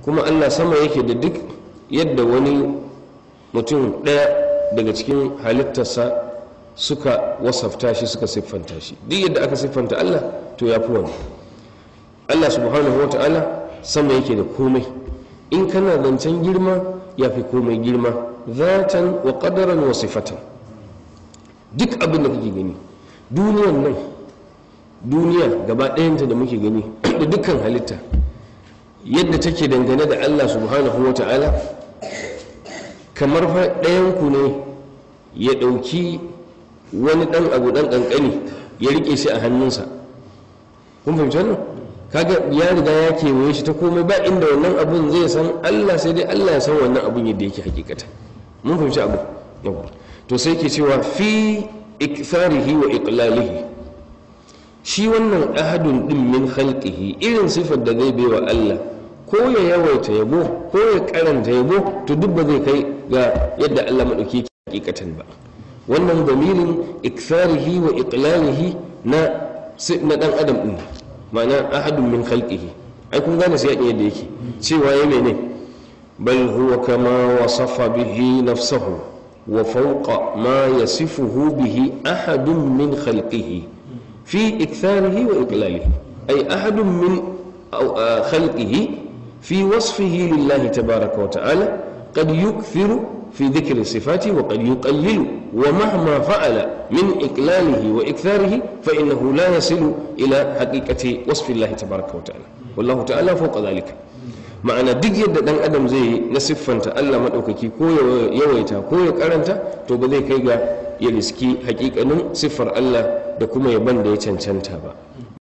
kuma allah sama yake da duk yadda wani mutum ɗaya daga cikin halittarsa suka wasafta shi suka siffanta shi duk yadda aka siffanta allah to ya fi wani allah subhanahu wa ta'ala sama yake da komai in kana zancen girma ya fi komai girma zatan wa ƙadaran wa sifatan duk abin da kake gani duniyan nan duniya gaba ɗayanta da muke gani da dukkan halitta yadda take dangane da allah subhanahu wa ta'ala kamar fa ɗayanku ne ya ɗauki wani ɗan abu ɗan ƙanƙani ya riƙe shi a hannunsa kun fahimci wannan kaga ya riga ya kewaye shi ta komai ba inda wannan abun zai san allah sai dai allah ya san wannan abun yadda yake hakikata mun fahimci abu yawa to sai ke cewa fi iktharihi wa iqlalihi shi wannan ahadun din min khalqihi irin sifar da zai baiwa Allah ko ya yawaita yabo ko ya karanta yabo to duk ba zai kai ga yadda Allah madauki yake hakikatan ba wannan damirin iktharihi wa iqlalihi na na dan adam din ma'ana ahadun min khalqihi ai kun gane sai yadda yake cewa ya mene bal huwa kama wasafa bihi nafsahu wa fawqa ma yasifuhu bihi ahadun min khalqihi في إكثاره وإقلاله أي أحد من خلقه في وصفه لله تبارك وتعالى قد يكثر في ذكر الصفات وقد يقلل ومهما فعل من إقلاله وإكثاره فإنه لا يصل إلى حقيقة وصف الله تبارك وتعالى والله تعالى فوق ذلك ma'ana duk yadda dan adam zai na siffanta Allah maɗaukaki ko ya yawaita ko ya karanta to ba zai kai ga ya riski hakikanin siffar Allah da kuma yaban da ya cancanta ba